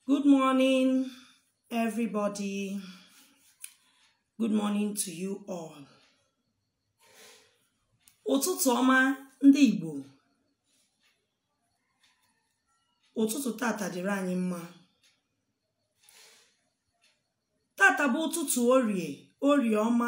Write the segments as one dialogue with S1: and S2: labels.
S1: Good morning, everybody. Good morning to you all. Ụtụtụ ọma ndị Igbo. Ụtụtụ tata dịrị anyị mma. Tata bụ ụtụtụ orie, orie ọma.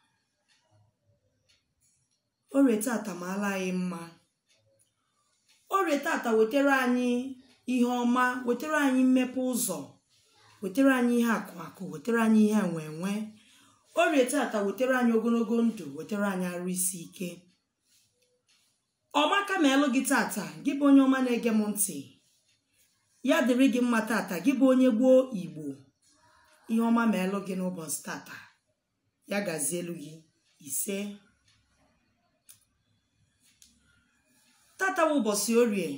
S1: Orie tata maala anyị mma. Orie tata wetara anyị ihe ọma wetara anyị mmepe ụzọ wetara anyị ihe akụ akụ wetara anyị ihe enwe enwe orie tata wetara anyị ogologo ndụ wetara anyị arụ isi ike ọmaka ma elu gị tata gị bụ onye ọma na-ege m ntị ya dịrị gị mma tata gị bụ onye gboo igbo ihe ọma ma elu gị n'ụbọchị tata ya gazie elu gị ise tata bụ ụbọchị orie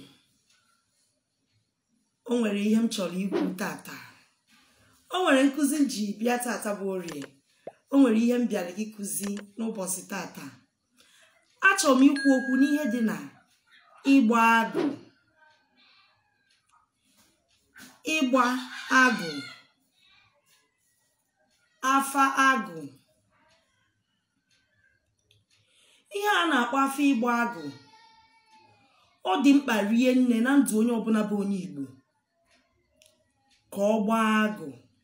S1: o nwere ihe m chọrọ ikwu tata o nwere nkụzi m ji bịa tata bụ orie o nwere ihe m bịara gị kụzi n'ụbọchị tata achọrọ m ikwu okwu n'ihe dị na ịgba agụ ịgba agụ afa agụ ihe a na-akpọ afa ịgba agụ ọ dị mkpa rie nne na ndụ onye ọbụla bụ onye Igbo ka ọ gbaa agụ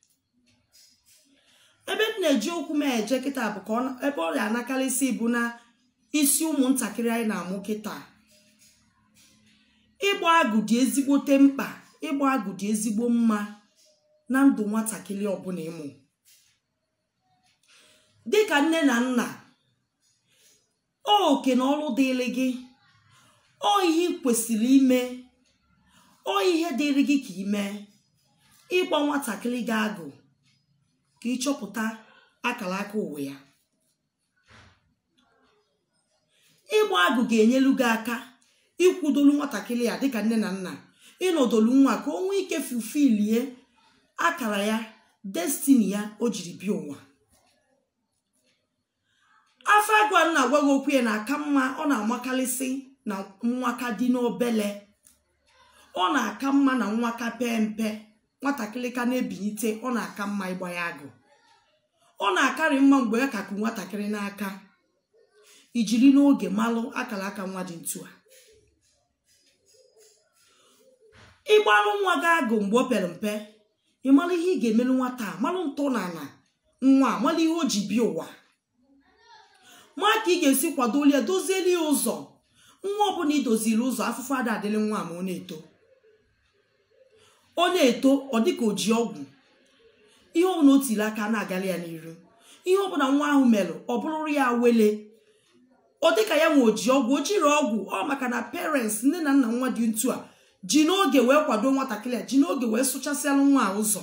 S1: ebe m na-eji okwu m eje kịta bụ ka ebe ọ na-anakarịsị bụ na isi ụmụntakịrị anyị na-amụ kịta ịgba agụ dị ezigbote mkpa ịgba agụ dị ezigbo mma na ndụ nwatakịrị ọbụla ịmụ dịka nne na nna ọ oke na ọrụ dịrị gị ọ ihe ị kwesịrị ime ọ ihe dịrị gị ka ime ịgba nwatakịrị gị agụ ka ịchọpụta akara aka ụwa ya ịgba agụ ga-enyelu gị aka ịkwụdolu nwatakịrị ya dịka nne na nna ịnọdolu nwa ka o nwee ike fufilie akara ya destini ya o jiri bịa ụwa afọ agụ a na-agwa gị okwu ya na-aka mma ọ na-amakarịsị na nwaka dị n'obele ọ na-aka mma na nwaka pee mpe nwatakịrị ka na-ebilite ọ na-aka mma ịgba ya agụ ọ na-akarị mma mgbe ya kakụ nwatakịrị n'aka ijiri n'oge malụ akara aka nwa dị ntu a ịgbalụ nwa gị agụ mgbe o pere mpe ị mara ihe ị ga-emerụ nwata a malụ ntọ na ala nwa mara ihe o ji bịa ụwa ma ka ị ga-esi kwadolie ya dozieli ya ụzọ nwa ọbụla idoziri ụzọ afụfụ ada adịrị nwa ma ọ na-eto ọ na-eto ọ dịka o ji ọgwụ ihe ọbụla o tiri aka na-agara ya n'iru ihe ọbụla nwa ahụ merụ ọ bụrụrụ ya wele ọ dịka ya nwe oji ọgwụ o jiri ọgwụ ọ maka na parents nne na nna nwa dị ntu a ji n'oge wee kwado nwatakịrị a ji n'oge wee sụchasịalụ nwa a ụzọ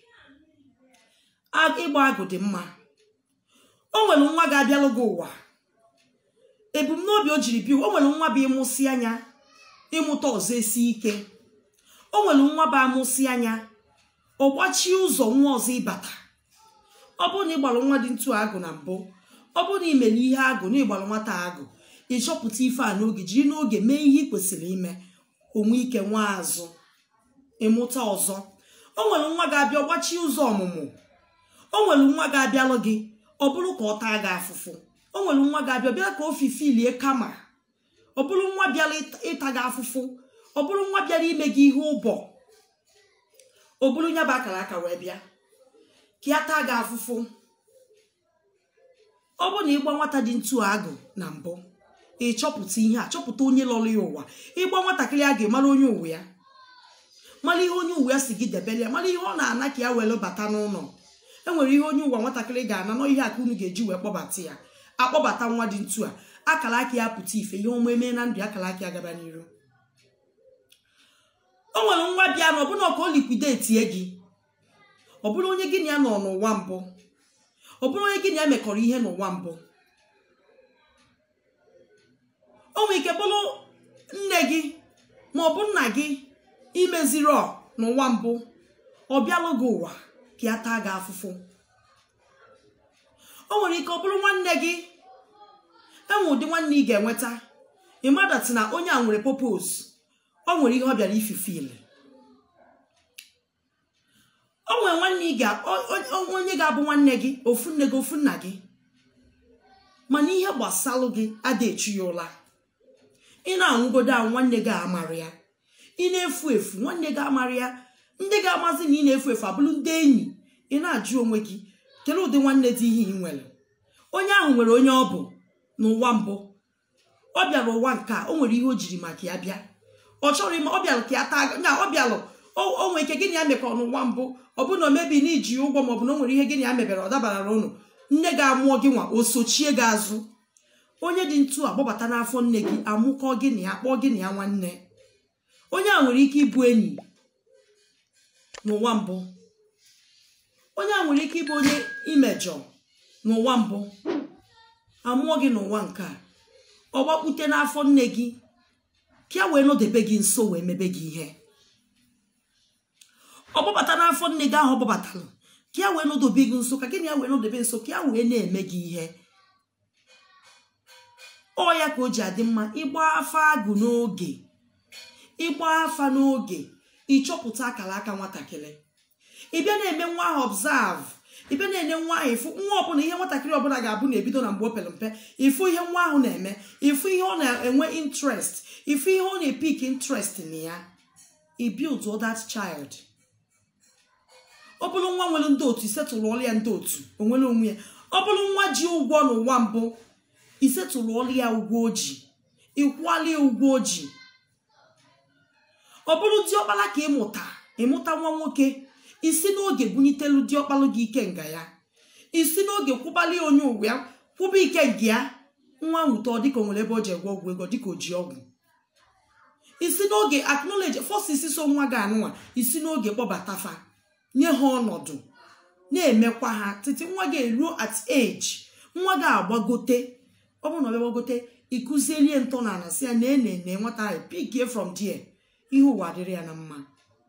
S1: ịgba agụ dị mma o nwere nwa ga-abịalụ gị ụwa ebumnobi o jiri bịa o nwere nwa bụ ịmụsị anya ịmụta ọzọ esi ike o nwere nwa bụ amụsị anya ọ gbachie ụzọ nwa ọzọ ịbata ọ bụrụ na ịgbalụ nwa dị ntu agụ na mbụ ọ bụrụ na imere ihe agụ na ịgbalụ nwata agụ ịchọpụta ife a n'oge jiri n'oge mee ihe ị kwesịrị ime onwe ike nwa azụ ịmụta ọzọ o nwere nwa ga-abịa gbachie ụzọ ọmụmụ o nwere nwa ga-abịalụ gị ọ bụrụ ka ọ taa gị afụfụ o nwere nwa ga-abịa bịa ka o fifilie kama ọ bụrụ nwa bịara ịta gị afụfụ ọ bụrụ nwa bịara ime gị ihe ụbọ o bụrụ ya bụ akara aka wee bịa ka ya taa gị afụfụ ọ bụrụ na ịgba nwata dị ntu agụ na mbụ ịchọpụta ihe a chọpụta onye lọrọ ya ụwa ịgba nwatakịrị a ga-emara onye ụwa ya mara ihe onye ụwa ya si gị debere ya mara ihe ọ na-ana ka ya were bata n'ụlọ enwere ihe onye ụwa nwatakịrị ga-ana nọ ihe aka unu ga-eji wee kpọbata ya akpọbata nwa dị ntu a akara aka ya pụta ife ihe ọma eme na ndụ akara aka ya gaba n'iru o nwere nwa bịa na ọbụna ka o likwidetie gị ọ bụrụ onye gị na ya nọ n'ụwa mbụ ọ bụrụ onye gị na ya mekọrọ ihe n'ụwa mbụ o nwere ike bụrụ nne gị ma ọ bụ nna gị imeziri ọ n'ụwa mbụ ọ bịalụ gị ụwa ka ya taa gị afụfụ o nwere ike ọ bụrụ nwanne gị enwe ụdị nwanne ị ga-enweta ịmadati na onye a nwere popos ọ nwere ihe ọ bịara ififili onye ị ga- o- o- onye ga-abụ nwanne gị ofu nne gị ofu nna gị mana ihe gbasalụ gị ada echu ya ụla ị na-anwụgodo ahụ nwanne gị amara ya ị na-efu efu nwanne gị amara ya ndị ga-amazi na ị na-efu efu abụrụ ndị enyi ị na-ajụ onwe gị kedu ụdị nwanne dị ihe ị nwere onye ahụ nwere onye ọ bụ n'ụwa mbụ ọ bịara ụwa nke a o nwere ihe o jiri maka ya bịa ọ chọrọ ime ọ bịalụ ka ya taa na ọ bịalụ o nwere ike gịnị ya mekọ n'ụwa mbụ ọ bụ na o mebi na iji ụgwọ maọbụ na o nwere ihe gịnị ya mebere ọ dabara ụnụ nne gị amụọ gị nwa o sochie gị azụ onye dị ntu a gbabata n'afọ nne gị amụkọ gị na ya kpọọ gị na ya nwanne onye a nwere ike ịbụ enyi n'ụwa mbụ onye a nwere ike ịbụ onye imejọ n'ụwa mbụ amụọ gị n'ụwa nke a ọ gbakpute n'afọ nne gị ka ya wee nọdebe gị nso wee mebe gị ihe ọ gbabata n'afọ nne gị ahụ ọ gbabatalụ ka ya wee nọdobe gị nso ka gị na ya wee nọdebe nso ka ya wee na-eme gị ihe ọ ya ka o ji adị mma ịgba afa agụ n'oge ịgba afa n'oge ịchọpụta akara aka nwatakịrị ịbịa na-eme nwa ahụ observe ịbịa na-enye nwa ahụ ịfụ nwa ọbụla ihe nwatakịrị ọbụla ga-abụ na-ebido na mgbe o pere mpe ịfụ ihe nwa ahụ na-eme ịfụ ihe ọ na-enwe interest ịfụ ihe ọ na-epik interest na ya i build that child ọ bụrụ nwa nwere ndị otu isetụrụ ọrụ ya ndị otu onwere onwe ya ọ bụrụ nwa ji ụgwọ n'ụwa mbụ isetụrụ ọrụ ya ụgwọ oji ịkwụọla ya ụgwọ oji ọ bụrụ diọkpala ka ịmụta ịmụta nwa nwoke isi n'oge bunyitelu diọkpalụ gị ike nga ya isi n'oge kwụbali onye ụwa ya kwụba ike nga ya nwa nwute ọ dịka o nwere ebe o ji egwe ọgwụ ego dịka o ji ọgwụ isi n'oge acknowledge fọs isi so nwa gị anụnwa isi n'oge kpọbatafa nye ha ọnọdụ na-emekwa ha titi nwa gị eruo at age nwa gị agbagote ọ bụrụ na ọ bịa gbagote ịkụzielie ntọ na ana si ya na ene na nwata ahụ pikie from there ihe ụwa dịrị ya na mma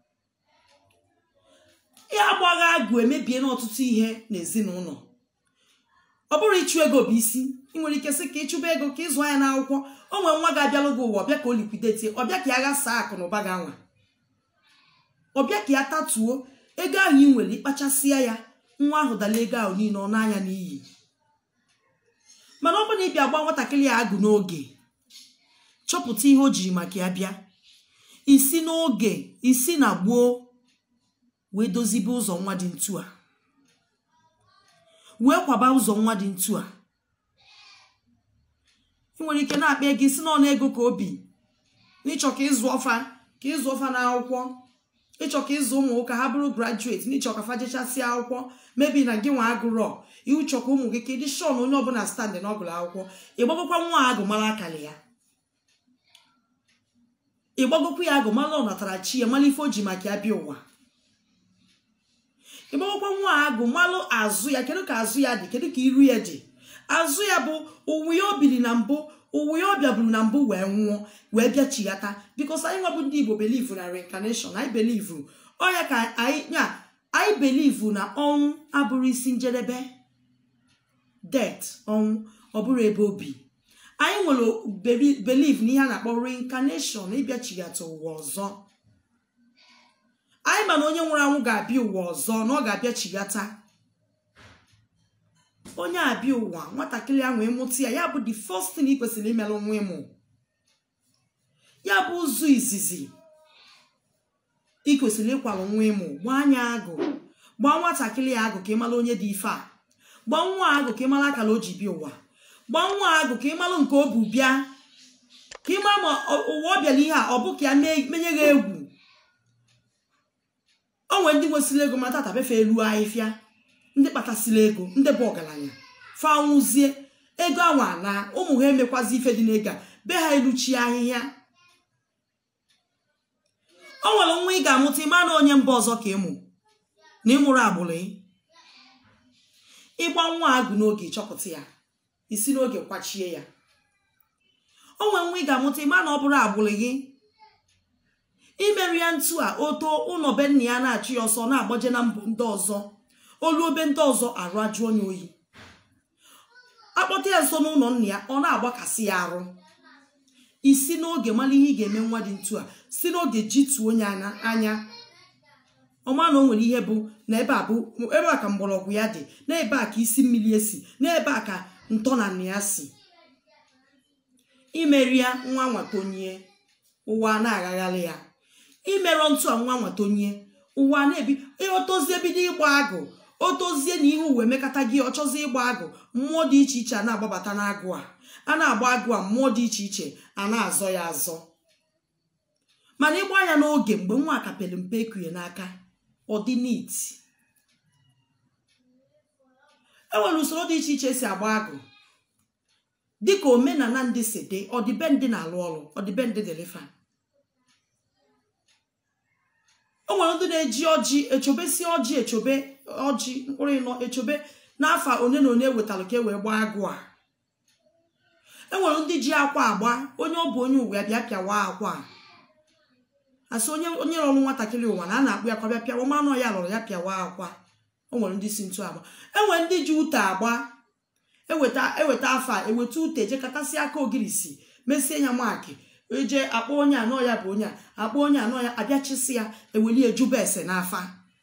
S1: ya agbagha agụ emebie n'ọtụtụ ihe n'ezinụlọ ọ bụrụ ịchụ ego bụ isi ị nwere ike sị ka ịchụba ego ka ịzụ anya n'akwụkwọ o nwere nwa ga-abịalụ gị ụwa ọbịa ka o likwidetie ọbịa ka ya ghasaa akụ na ụba gị anwa ọbịa ka ya tatuo ego ahụ ị nwere ịkpachasịa ya nwa ahụ dala ego ahụ niile ọ n'anya n'iyi mana ọ bụrụ na ịbịa gba nwatakịrị ya agụ n'oge chọpụta ihe o jiri maka ya bịa isi n'oge isi na gboo wee dozibe ụzọ nwa dị ntu a wee kwaba ụzọ nwa dị ntu a ị nwere ike na-akpa ego isi n'ọnụ ego ka obi n'ịchọ ka ịzụ ọfa ka ịzụ ọfa n'akwụkwọ ịchọ ka ịzụ ụmụ ka ha bụrụ grajueti n'ịchọ ka fajechasịa akwụkwọ mebi na gị nwa agụrọ iwu chọ ka ụmụ gị ka ịdị shọn onye ọbụla standị na ọgụrụ akwụkwọ ịgbagokwa nwa agụ mara akara ya ịgbagokwa ya agụ mara ọ natara chi ya mara ife o ji maka ya bịa ụwa ịgbagokwa nwa agụ malụ azụ ya kedu ka azụ ya dị kedu ka iru ya dị azụ ya bụ ụwa ya o biri na mbụ ụwa ya ọ bịaburu na mbụ wee nwụọ wee bịa chighata bikos anyị nwabụ ndị igbo belivu na reincarnation anyị belivu ọya ka anyị ya anyị belivu na ọnwụ abụrụ isi njedebe det ọnwụ ọ bụrụ ebe obi anyị nwere beliv na ihe a na-akpọ reincarnation ịbịa chighata ụwa ọzọ anyị ma na onye nwụrụ anwụ ga-abịa ụwa ọzọ na ọ ga-abịa chighata onye abịa ụwa nwatakịrị ahụ ịmụta ya ya bụ the first thing ị kwesịrị imelụ nwa ịmụ ya bụ ụzọ izizi ị kwesịrị ịkwalụ nwa ịmụ gbaa anya agụ gbaa nwatakịrị ya agụ ka ịmara onye dị ife a gbaa nwa agụ ka ịmara akara o ji bịa ụwa gbaa nwa agụ ka ịmalụ nke o bu bịa ka ịma ma ụwa ọ bịara ihe a ọ bụ ka ya menye gị egwu o nwere ndị nwesịrị ego ma tata befe elu ahịfịa ndị kpatasịrị ego ndị bụ ọgaranya fanwụzie ego anwa na ụmụ ha emekwazi ife dị n'ego a be ha eluchi ahịhịa o nwere nwa ị ga-amụta ịma na onye mba ọzọ ka ịmụ na ịmụrụ agbụrụ ịgba nwa agụ n'oge chọpụta ya isi n'oge kwachie ya o nwere nwa ị ga-amụta ịma na ọ bụrụ agbụrụ gị imeri ya ntu a oto ụlọ be nna ya na-achụ ya ọsọ na-agbaje na mbụ ndị ọzọ olu obe ndị ọzọ arụ ajụ onye oyi akpọta ya nso n'ụlọ nna ya ọ na-agbakasị ya arụ isi n'oge mara ihe ị ga-eme nwa dị ntu a si n'oge jituo onye anya ọma na o nwere ihe bụ na ebe a bụ ebe a ka mgbọrọgwụ ya dị na ebe a ka isi mmiri esi na ebe a ka ntọnanị ya si imeri ya nwa nwatonye ụwa na-agagharị ya imerọ ntụ a nwa nwatonye ụwa na-ebi otozie bido ịgba agụ otozie na ihe uwe mekata gị ọ chọzie ịgba agụ mmụọ dị iche iche a na-agbabata n'agụ a a na-agba agụ a mmụọ dị iche iche a na-azọ ya azọ mana ịgba ya n'oge mgbe nwa akapere mpe ekunye n'aka ọ dị nit enwere usoro dị iche iche esi agba agụ dịka omenala ndị si dị ọdịbendị na-alụ ọrụ ọdịbendị dịlifa o nwere ndị na-eji ọjị echobesi ọjị echobe ọjị mkpụrụ ịnọ echobe n'afọ one na one wetara ka e wee gbaa agụ a enwere ndị ji akwa agba onye ọ bụ onye uwe bịa pịawa akwa a asị onye onye rọrụ nwatakịrị ụwa na a na-akpụ ya kwa bịa pịawa mmanụ ya lụrụ ya pịawa akwa o nwere ndị si ntụ agba enwere ndị ji ute agba eweta eweta afa eweta ute jekọtasị aka ogirisi mesie ya maakị eje akpọ onye anọ ya bụ onye a akpọ onye anọ ya abịachisi ya eweli ejube ese n'afa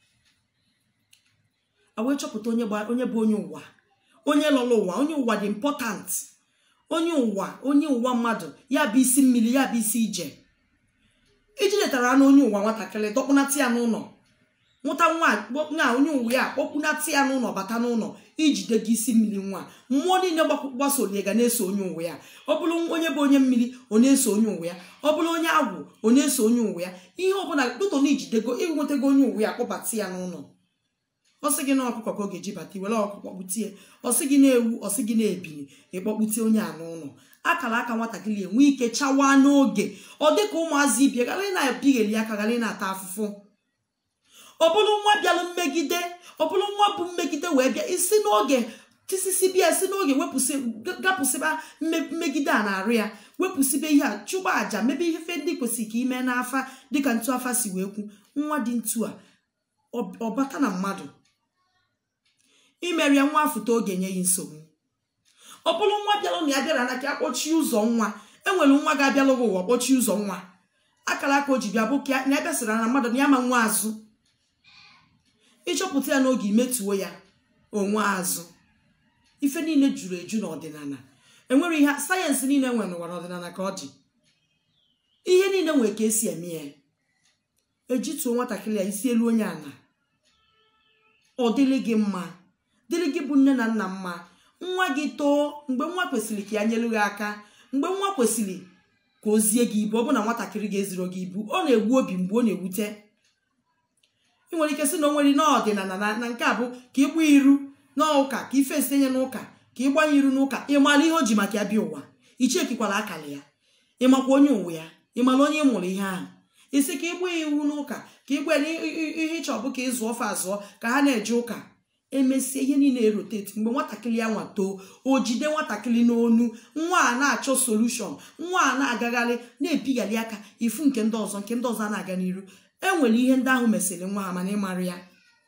S1: awee chọpụta onye gba onye bụ onye ụwa onye lọrọ ụwa onye ụwa dị important onye ụwa onye ụwa mmadụ ya bụ isi mmiri ya bụ isi ije iji letara na onye ụwa nwatakịrị dọkpụnata ya n'ụlọ nwụta nwa onye uwe ya kpọkpụnata ya n'ụlọ bata n'ụlọ ijide gị isi mmiri nwa mmụọ niile gbasolie ga na-eso onye uwe ya ọ bụrụ onye bụ onye mmiri ọ na-eso onye uwe ya ọ bụrụ onye agwụ ọ na-eso onye uwe ya ihe ọbụla dụtọ na ijidego ịnwetago onye uwe ya kpọbata ya n'ụlọ ọsị gị na ọkụkọ ka ọ ga-eji bata iwere ọkụkọ kputie ọsị gị na-ewu ọsị gị na-ebili ịkpọkpute onye a n'ụlọ akara aka nwatakịrị enwe ike chawaa n'oge ọ dị ka ụmụazị ibie ghara ị na-ebigheli aka ghara ị na-ata afụfụ ọ bụrụ nwa bịalụ mmegide ọ bụrụ nwa bụ mmegide wee bịa isi n'oge tisisi bịa si n'oge gapụsịba mmegide a na-arụ ya wepụsịba ihe a chụba àjà mebe ihe ndị kwesịrị ka ime n'afa dịka ntu afa si wee kwu nwa dị ntu a ọbata na mmadụ imeri ya nwa afụta oge nye ya nsogbu ọ bụrụ nwa bịalụ na ya bịara na ka akpọchie ụzọ nwa enwere nwa ga-abịalụ ụwa kpọchie ụzọ nwa akara aka o ji bịa bụ ka na ebe sịrị na mmadụ na ya ma nwa azụ ịchọpụta ya n'oge imetuo ya onwe azụ ife niile juru eju n'ọdịnala enwere ihe sayensị niile nwere n'ụwa n'ọdịnala ka ọ dị ihe niile nwere ka esi eme ya ejituo nwatakịrị ya isi elu onye ala ọ dịrị gị mma dịrị gị bụ nne na nna mma nwa gị too mgbe nwa kwesịrị ka ya nyelu gị aka mgbe nwa kwesịrị ka o zie gị ibu ọ bụ na nwatakịrị ga-eziro gị ibu ọ na-egbu obi mgbe ọ na-ewute ị nwere ike sị na o nwere n'ọdịnala na nke a bụ ka ịgba iru n'ụka ka ife esinye n'ụka ka ịgbanye iru n'ụka ịmara ihe o ji maka ya bịa ụwa ichekikwala akara ya ịmakwa onye ụwa ya ịmara onye ị mụrụ ihe ahụ isi ka ịgba iwu n'ụka ka ịgba ihe ịchọ bụ ka ịzụ ọfa azụọ ka ha na-eje ụka emesie ihe niile eroteti mgbe nwatakịrị ya nwa too o jide nwatakịrị n'onu nwa a na-achọ solushọn nwa a na-agagharị na-ebighali aka ifu nke ndị ọzọ nke ndị ọzọ a na-aga n'iru enwere ihe ndị ahụ mesịrị nwa ha mana ịmara ya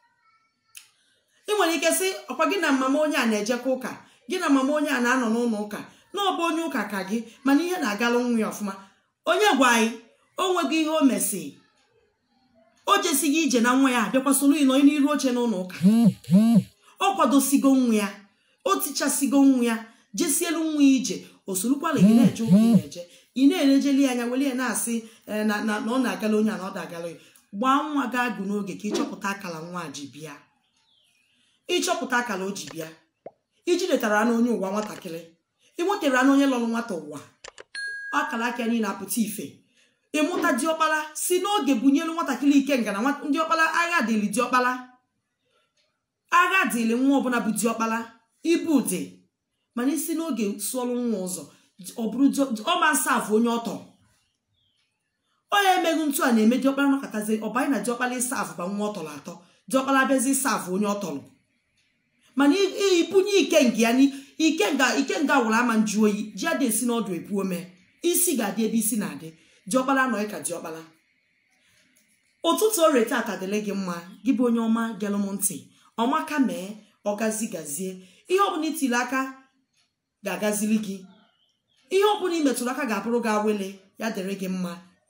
S1: ị nwere ike sị ọkwa gị na mama onye a na-ejekọ ụka gị na mama onye a na-anọ n'ụlọ ụka na ọ bụ onye ụka ka gị mana ihe na-agalụ nwa ya ọfụma onye gwa anyị o nweghị ihe o mesị o jesighị ije na nwa ya abịakwa soro ịnọ n'iru oche n'ụlọ ụka ọ kwadosigo nwa ya o tichasigo nwa ya jesielu nwa ya ije o sorokwala gị na-eje ụka ị na-eje ị na-elejeli anya were ya na-asị na ọ na-agala onye a na ọ da-agala ya gbaa nwa gị agụ n'oge ka ịchọpụta akara nwa ji bịa ịchọpụta akara o ji bịa iji letara na onye ụwa nwatakịrị ị nwetara na onye lọrọ nwata ụwa akara aka niile apụta ife ịmụta diọkpara si n'oge bunyelu nwatakịrị ike nga na ndị ọkpara agha dịrị diọkpara agha dịrị nwa ọbụla bụ diọkpara ibu dị mana isi n'oge sụọrụ nwa ụzọ ọ bụrụ ọma nsafụ onye ọtọ onye emeghị ntu a na-eme diọkpara nọkọtazi ọbanye na diọkpara ịsafụ ba nwa ọtọrọ atọ diọkpara abịazi ịsafụ onye ọtọrọ mana ibunye ike nga ya ike nga ike nga wụrụ ama nju oyi ji adị esi n'ọdụ epu ome isi ga-adị ebe isi na-adị diọkpara nọ ka diọkpara ụtụtụ orie tata dịrị gị mma gị bụ onye ọma gelụ m ntị ọmaka mee ọgazi gazie ihe ọbụla itiri aka ga-agazili gị ihe ọbụla ị metụrụ aka ga-abụrụ gị awele ya dịrị gị mma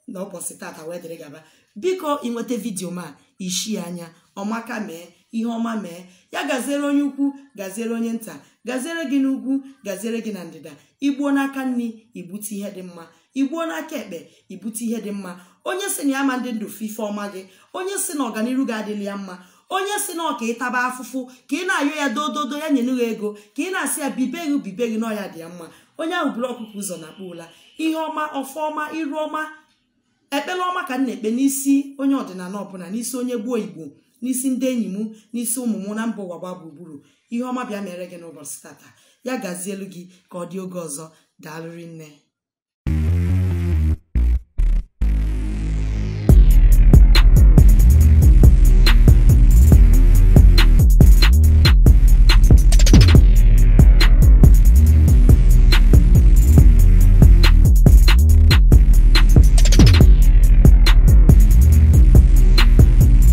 S1: na ụbọchị tata wee dịrị gaba biko ịnweta vidiyo ma ishi anya ọmaka mee ihe ọma mee ya gaziere onye ukwu gaziere onye nta gaziere gị n'ugwu gaziere gị na ndịda igbuo n'aka nri ibute ihe dị mma igbuo n'aka ekpe ibute ihe dị mma onye si na ya ma ndị ndụ fife ọma gị onye si na ọganiru gị adịla ya mma onye si na ọka ịtaba afụfụ ka ị na-ayọ ya dododo ya nyenụghị ego ka ị na-asị ya bibeghị bibeghị n'ọya dị ya mma onye ahụ buru ọkụkọ ụzọ na akpa ụla ihe ọma ọfọ ọma iru ọma ekpere ọma ka m na-ekpe n'isi onye ọdịnala ọbụla n'isi onye gboo igbo n'isi ndị enyi m n'isi ụmụ m na mba ụwa gba gburugburu ihe ọma bịa mere gị n'ụbọchị tata ya gazielu gị ka ọ dị oge ọzọ daalụrị nne